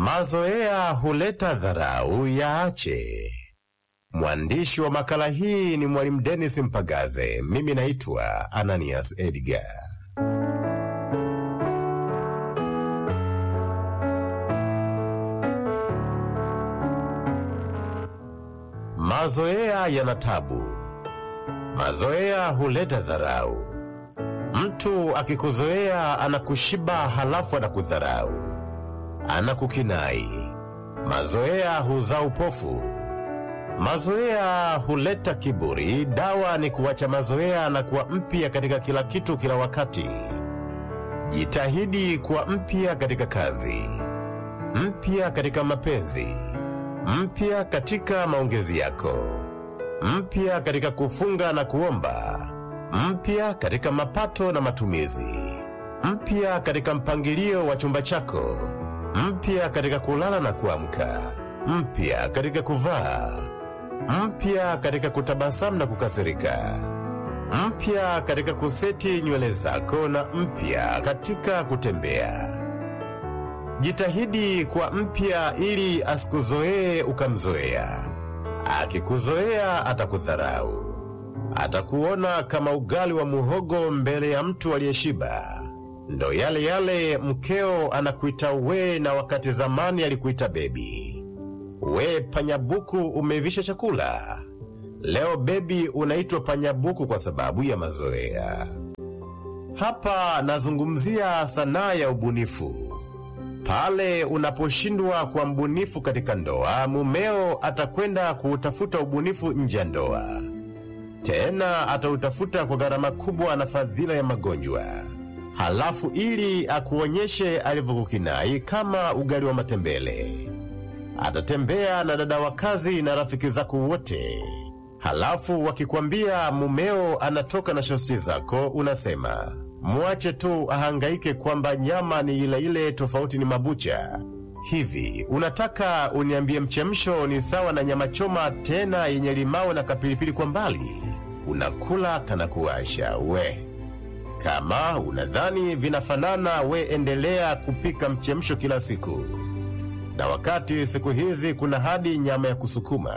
Mazoea huleta dharau, yaache. Mwandishi wa makala hii ni Mwalimu Dennis Mpagaze. Mimi naitwa Ananias Edgar. Mazoea yana tabu. Mazoea huleta dharau. Mtu akikuzoea anakushiba, halafu anakudharau, anakukinai. Mazoea huzaa upofu. Mazoea huleta kiburi. Dawa ni kuacha mazoea na kuwa mpya katika kila kitu, kila wakati. Jitahidi kuwa mpya katika kazi, mpya katika mapenzi, mpya katika maongezi yako, mpya katika kufunga na kuomba, mpya katika mapato na matumizi, mpya katika mpangilio wa chumba chako, mpya katika kulala na kuamka, mpya katika kuvaa, mpya katika kutabasamu na kukasirika, mpya katika kuseti nywele zako na mpya katika kutembea. Jitahidi kuwa mpya ili asikuzoee ukamzoea. Akikuzoea atakudharau, atakuona kama ugali wa muhogo mbele ya mtu aliyeshiba. Ndo yale yale mkeo anakuita we, na wakati zamani alikuita bebi. We panyabuku, umeivisha chakula. Leo bebi unaitwa panyabuku kwa sababu ya mazoea. Hapa nazungumzia sanaa ya ubunifu. Pale unaposhindwa kuwa mbunifu katika ndoa, mumeo atakwenda kuutafuta ubunifu nje ya ndoa. Tena atautafuta kwa gharama kubwa na fadhila ya magonjwa. Halafu ili akuonyeshe alivyokukinai kama ugali wa matembele, atatembea na dada wa kazi na rafiki zako wote. Halafu wakikwambia mumeo anatoka na shosti zako, unasema mwache tu ahangaike kwamba nyama ni ile ile, tofauti ni mabucha. Hivi unataka uniambie mchemsho ni sawa na nyama choma, tena yenye limao na kapilipili kwa mbali? Unakula kana kuwasha we. Kama unadhani vinafanana, we endelea kupika mchemsho kila siku, na wakati siku hizi kuna hadi nyama ya kusukuma.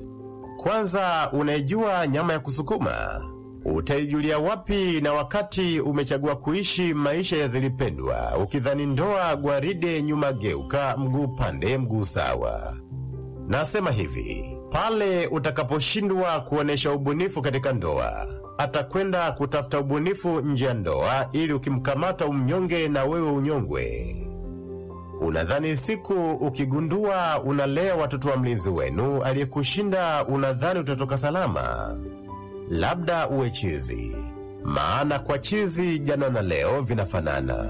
Kwanza, unaijua nyama ya kusukuma? Utaijulia wapi na wakati umechagua kuishi maisha ya zilipendwa, ukidhani ndoa gwaride, nyuma geuka, mguu pande, mguu sawa. Nasema hivi, pale utakaposhindwa kuonyesha ubunifu katika ndoa, atakwenda kutafuta ubunifu nje ya ndoa, ili ukimkamata umnyonge na wewe unyongwe. Unadhani siku ukigundua unalea watoto wa mlinzi wenu aliyekushinda, unadhani utatoka salama? Labda uwe chizi, maana kwa chizi jana na leo vinafanana.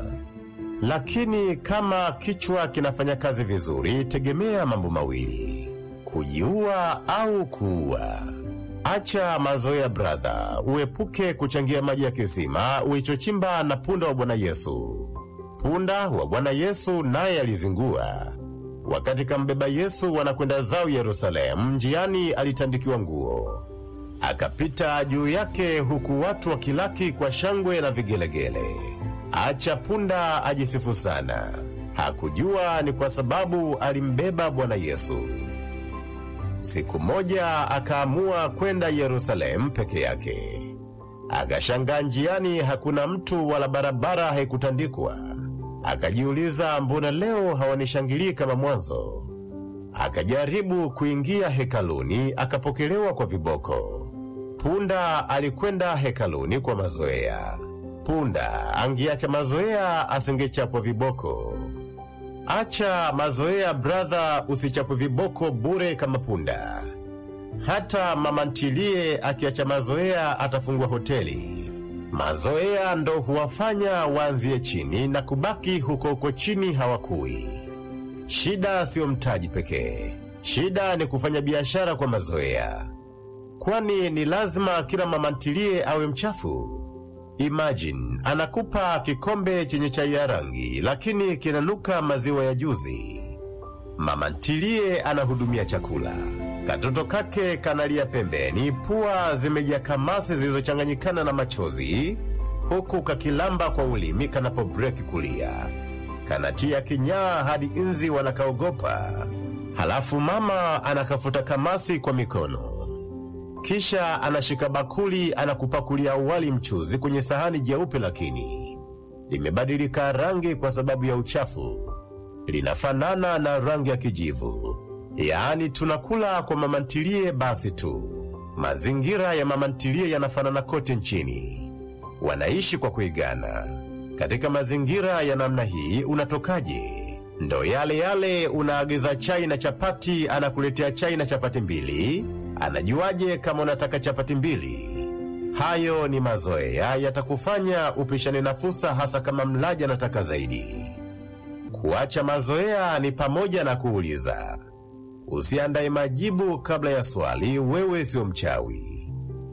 Lakini kama kichwa kinafanya kazi vizuri, tegemea mambo mawili: kujiua au kuua. Acha mazoea bradha, uepuke kuchangia maji ya kisima ulichochimba na punda wa Bwana Yesu. Punda wa Bwana Yesu naye alizingua. Wakati kambeba Yesu wanakwenda zao Yerusalemu, njiani alitandikiwa nguo, akapita juu yake, huku watu wakilaki kwa shangwe na vigelegele. Acha punda ajisifu sana, hakujua ni kwa sababu alimbeba Bwana Yesu. Siku moja akaamua kwenda Yerusalemu peke yake. Akashangaa njiani hakuna mtu wala barabara haikutandikwa. Akajiuliza, mbona leo hawanishangilii kama mwanzo? Akajaribu kuingia hekaluni, akapokelewa kwa viboko. Punda alikwenda hekaluni kwa mazoea. Punda angeacha mazoea, asingechapwa viboko. Acha mazoea bradha, usichapwe viboko bure kama punda. Hata mama ntilie akiacha mazoea atafungwa hoteli. Mazoea ndo huwafanya waanzie chini na kubaki huko huko chini, hawakui. Shida siyo mtaji pekee, shida ni kufanya biashara kwa mazoea. Kwani ni lazima kila mama ntilie awe mchafu? Imagine anakupa kikombe chenye chai ya rangi, lakini kinanuka maziwa ya juzi. Mama ntilie anahudumia chakula, katoto kake kanalia pembeni, pua zimejaa kamasi zilizochanganyikana na machozi, huku kakilamba kwa ulimi kanapo breki kulia. kanatia kinyaa hadi inzi wanakaogopa. Halafu mama anakafuta kamasi kwa mikono, kisha anashika bakuli, anakupakulia wali mchuzi kwenye sahani jeupe, lakini limebadilika rangi kwa sababu ya uchafu. Linafanana na rangi ya kijivu, yaani tunakula kwa mamantilie basi tu. Mazingira ya mamantilie yanafanana kote nchini, wanaishi kwa kuigana. Katika mazingira ya namna hii unatokaje? Ndo yale yale, unaagiza chai na chapati, anakuletea chai na chapati mbili. Anajuaje kama unataka chapati mbili? Hayo ni mazoea, yatakufanya upishane na fursa, hasa kama mlaji anataka zaidi. Kuacha mazoea ni pamoja na kuuliza. Usiandaye majibu kabla ya swali, wewe sio mchawi.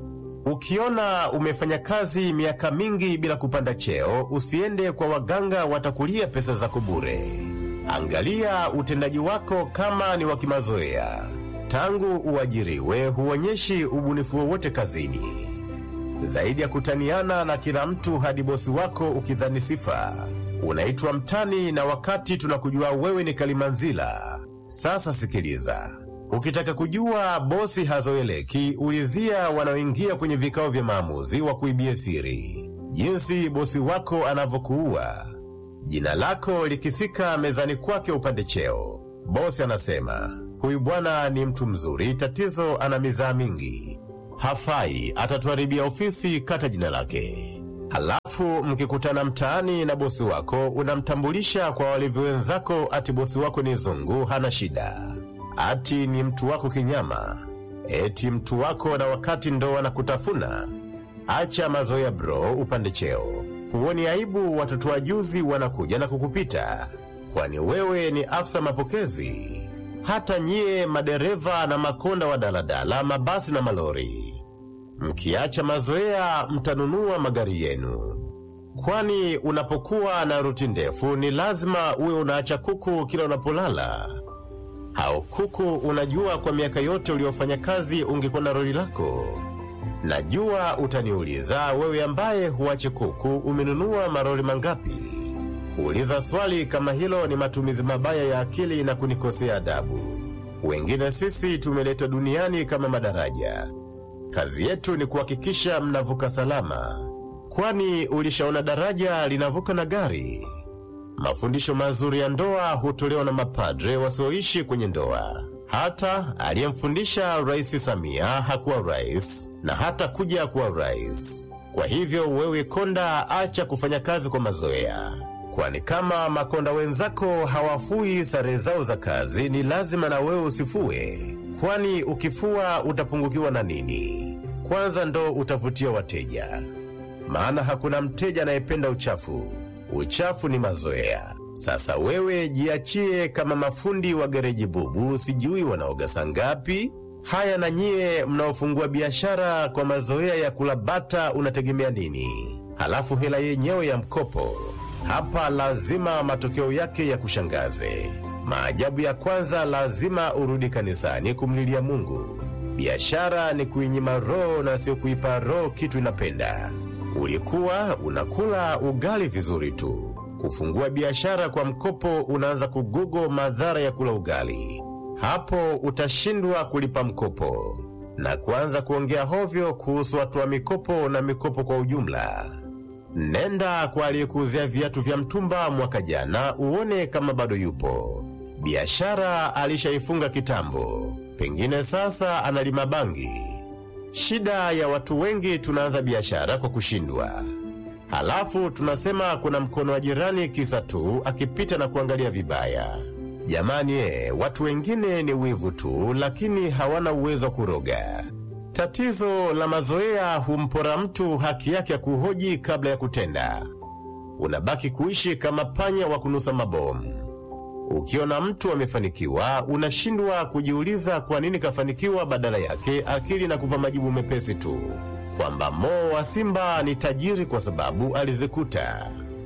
Ukiona umefanya kazi miaka mingi bila kupanda cheo, usiende kwa waganga, watakulia pesa zako bure. Angalia utendaji wako kama ni wa kimazoea. Tangu uajiriwe, huonyeshi ubunifu wowote kazini, zaidi ya kutaniana na kila mtu hadi bosi wako ukidhani sifa. Unaitwa mtani, na wakati tunakujua wewe ni Kalimanzila. Sasa sikiliza, ukitaka kujua bosi hazoeleki, ulizia wanaoingia kwenye vikao vya maamuzi wa kuibia siri, jinsi bosi wako anavyokuua. Jina lako likifika mezani kwake upande cheo, bosi anasema huyu bwana ni mtu mzuri, tatizo ana mizaa mingi, hafai, atatuharibia ofisi, kata jina lake. Halafu mkikutana mtaani na bosi wako, unamtambulisha kwa walevi wenzako, ati bosi wako ni zungu, hana shida, ati ni mtu wako kinyama, eti mtu wako, na wakati ndo wanakutafuna. Acha mazoea bro, upande cheo. Huoni aibu watoto wa juzi wanakuja na kukupita? Kwani wewe ni afisa mapokezi? Hata nyie madereva na makonda wa daladala, mabasi na malori Mkiacha mazoea mtanunua magari yenu, kwani unapokuwa na ruti ndefu ni lazima uwe unaacha kuku kila unapolala. Hao kuku unajua, kwa miaka yote uliofanya kazi ungekuwa na roli lako. Najua utaniuliza wewe, ambaye huache kuku, umenunua maroli mangapi? Kuuliza swali kama hilo ni matumizi mabaya ya akili na kunikosea adabu. Wengine sisi tumeletwa duniani kama madaraja Kazi yetu ni kuhakikisha mnavuka salama. Kwani ulishaona daraja linavuka na gari? Mafundisho mazuri ya ndoa hutolewa na mapadre wasioishi kwenye ndoa. Hata aliyemfundisha Rais Samia hakuwa rais na hata kuja kuwa rais. Kwa hivyo wewe konda, acha kufanya kazi kwa mazoea, kwani kama makonda wenzako hawafui sare zao za kazi, ni lazima na wewe usifue kwani ukifua utapungukiwa na nini? Kwanza ndo utavutia wateja, maana hakuna mteja anayependa uchafu. Uchafu ni mazoea. Sasa wewe jiachie kama mafundi wa gereji bubu, sijui wanaoga saa ngapi. Haya, na nyie mnaofungua biashara kwa mazoea ya kula bata, unategemea nini? Halafu hela yenyewe ya mkopo, hapa lazima matokeo yake ya kushangaze. Maajabu ya kwanza, lazima urudi kanisani kumlilia Mungu. Biashara ni kuinyima roho na sio kuipa roho kitu inapenda. Ulikuwa unakula ugali vizuri tu, kufungua biashara kwa mkopo, unaanza kugugo madhara ya kula ugali. Hapo utashindwa kulipa mkopo na kuanza kuongea hovyo kuhusu watu wa mikopo na mikopo kwa ujumla. Nenda kwa aliyekuuzia viatu vya mtumba mwaka jana, uone kama bado yupo. Biashara alishaifunga kitambo, pengine sasa analima bangi. Shida ya watu wengi, tunaanza biashara kwa kushindwa, halafu tunasema kuna mkono wa jirani, kisa tu akipita na kuangalia vibaya. Jamani e, watu wengine ni wivu tu, lakini hawana uwezo wa kuroga. Tatizo la mazoea humpora mtu haki yake ya kuhoji kabla ya kutenda. Unabaki kuishi kama panya wa kunusa mabomu. Ukiona mtu amefanikiwa, unashindwa kujiuliza kwa nini kafanikiwa. Badala yake akili na kupa majibu mepesi tu kwamba Mo wa Simba ni tajiri kwa sababu alizikuta.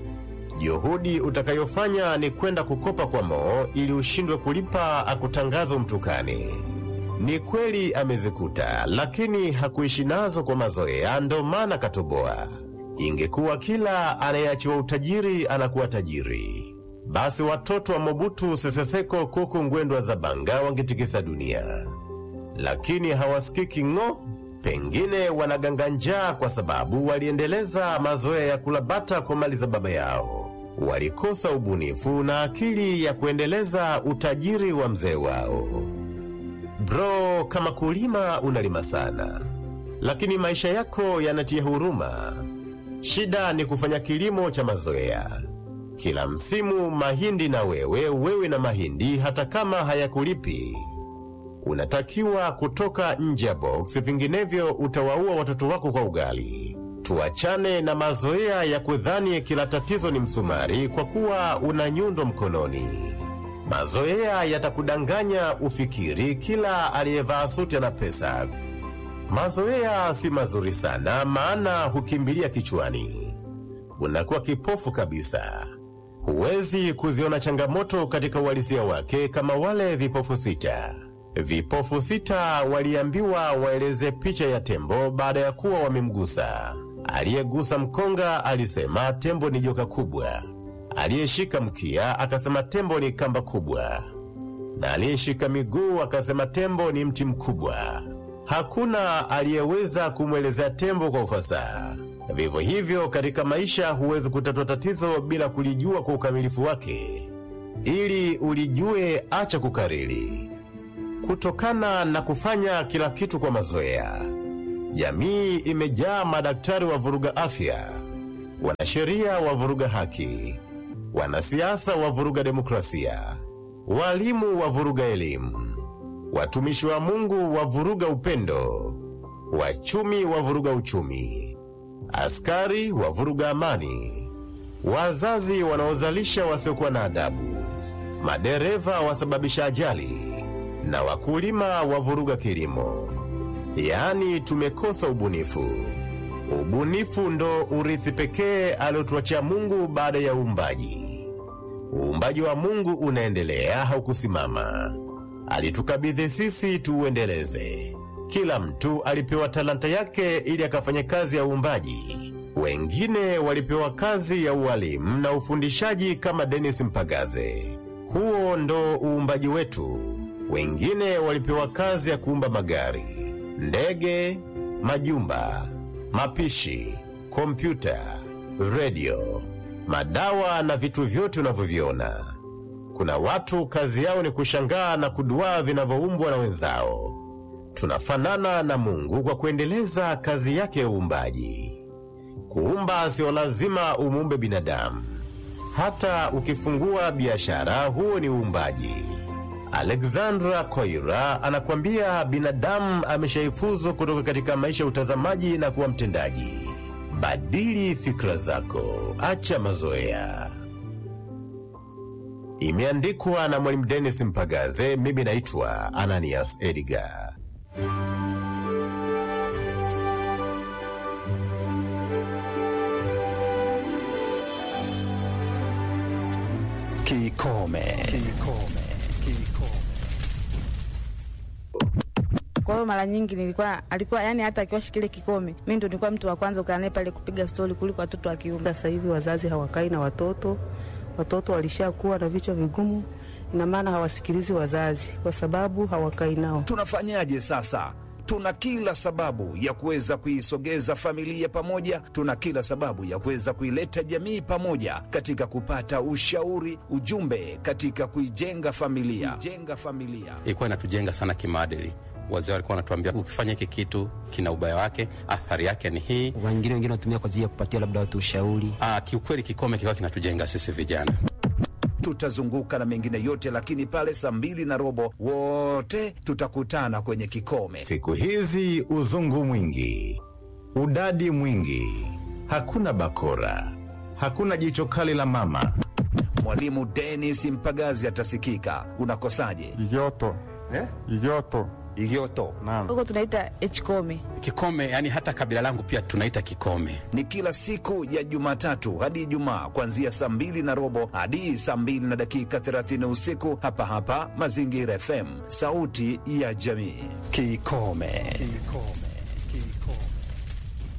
Juhudi utakayofanya ni kwenda kukopa kwa Mo ili ushindwe kulipa, akutangaza umtukane. Ni kweli amezikuta, lakini hakuishi nazo kwa mazoea, ndo maana katoboa. Ingekuwa kila anayeachiwa utajiri anakuwa tajiri, basi watoto wa Mobutu Sese Seko Kuku Ngwendo Zabanga wangetikisa dunia, lakini hawasikiki ng'o. Pengine wanaganga njaa kwa sababu waliendeleza mazoea ya kula bata kwa mali za baba yao. Walikosa ubunifu na akili ya kuendeleza utajiri wa mzee wao. Bro, kama kulima unalima sana, lakini maisha yako yanatia huruma. Shida ni kufanya kilimo cha mazoea. Kila msimu mahindi na wewe, wewe na mahindi, hata kama hayakulipi. Unatakiwa kutoka nje ya box, vinginevyo utawaua watoto wako kwa ugali. Tuachane na mazoea ya kudhani kila tatizo ni msumari kwa kuwa una nyundo mkononi. Mazoea yatakudanganya ufikiri kila aliyevaa suti ana pesa. Mazoea si mazuri sana, maana hukimbilia kichwani, unakuwa kipofu kabisa. Huwezi kuziona changamoto katika uhalisia wake kama wale vipofu sita. Vipofu sita waliambiwa waeleze picha ya tembo baada ya kuwa wamemgusa. Aliyegusa mkonga alisema tembo ni joka kubwa, aliyeshika mkia akasema tembo ni kamba kubwa, na aliyeshika miguu akasema tembo ni mti mkubwa. Hakuna aliyeweza kumwelezea tembo kwa ufasaha. Vivyo hivyo katika maisha, huwezi kutatua tatizo bila kulijua kwa ukamilifu wake. Ili ulijue, acha kukariri. Kutokana na kufanya kila kitu kwa mazoea, jamii imejaa madaktari wa vuruga afya, wanasheria wa vuruga haki, wanasiasa wa vuruga demokrasia, walimu wa vuruga elimu, watumishi wa Mungu wa vuruga upendo, wachumi wa vuruga uchumi, askari wa vuruga amani, wazazi wanaozalisha wasiokuwa na adabu, madereva wasababisha ajali na wakulima wa vuruga kilimo. Yaani tumekosa ubunifu. Ubunifu ndo urithi pekee aliotuachia Mungu baada ya uumbaji. Uumbaji wa Mungu unaendelea, haukusimama. Alitukabidhi sisi tuuendeleze. Kila mtu alipewa talanta yake ili akafanye kazi ya uumbaji. Wengine walipewa kazi ya ualimu na ufundishaji kama Dennis Mpagaze. Huo ndo uumbaji wetu. Wengine walipewa kazi ya kuumba magari, ndege, majumba, mapishi, kompyuta, redio, madawa na vitu vyote unavyoviona. Kuna watu kazi yao ni kushangaa na kuduaa vinavyoumbwa na wenzao. Tunafanana na Mungu kwa kuendeleza kazi yake ya uumbaji. Kuumba sio lazima umuumbe binadamu. Hata ukifungua biashara, huo ni uumbaji. Alexandra Koira anakwambia binadamu ameshaifuzu kutoka katika maisha ya utazamaji na kuwa mtendaji. Badili fikra zako, acha mazoea. Imeandikwa na Mwalimu Dennis Mpagaze. Mimi naitwa Ananias Edgar. Kikome. Kikome. Kikome. Kwa hiyo mara nyingi nilikuwa alikuwa yani, hata akiwashi kile kikome, mi ndo nilikuwa mtu wa kwanza kukaa naye pale kupiga stori kuliko watoto wa kiume. Sasa hivi wazazi hawakai na watoto, watoto walishakuwa na vichwa vigumu, ina maana hawasikilizi wazazi kwa sababu hawakai nao. Tunafanyaje sasa? Tuna kila sababu ya kuweza kuisogeza familia pamoja, tuna kila sababu ya kuweza kuileta jamii pamoja katika kupata ushauri, ujumbe katika kuijenga familia, kuijenga familia. ilikuwa inatujenga sana kimaadili. Wazee walikuwa wanatuambia ukifanya hiki kitu kina ubaya wake, athari yake ni hii. wengine wengine wanatumia kwa ajili ya kupatia labda watu ushauri. Ah, kiukweli kikome kilikuwa kinatujenga sisi vijana. Tutazunguka na mengine yote, lakini pale saa mbili na robo wote tutakutana kwenye kikome. Siku hizi uzungu mwingi, udadi mwingi, hakuna bakora, hakuna jicho kali la mama. Mwalimu Dennis Mpagazi atasikika. Unakosaje? Igoto. Eh? Igoto. Igioto Naam. Huko tunaita hkome. Kikome yani hata kabila langu pia tunaita kikome. ni kila siku ya Jumatatu hadi Ijumaa kuanzia saa mbili na robo hadi saa mbili na dakika 30 usiku hapa hapa Mazingira FM, sauti ya jamii. Kikome. Kikome.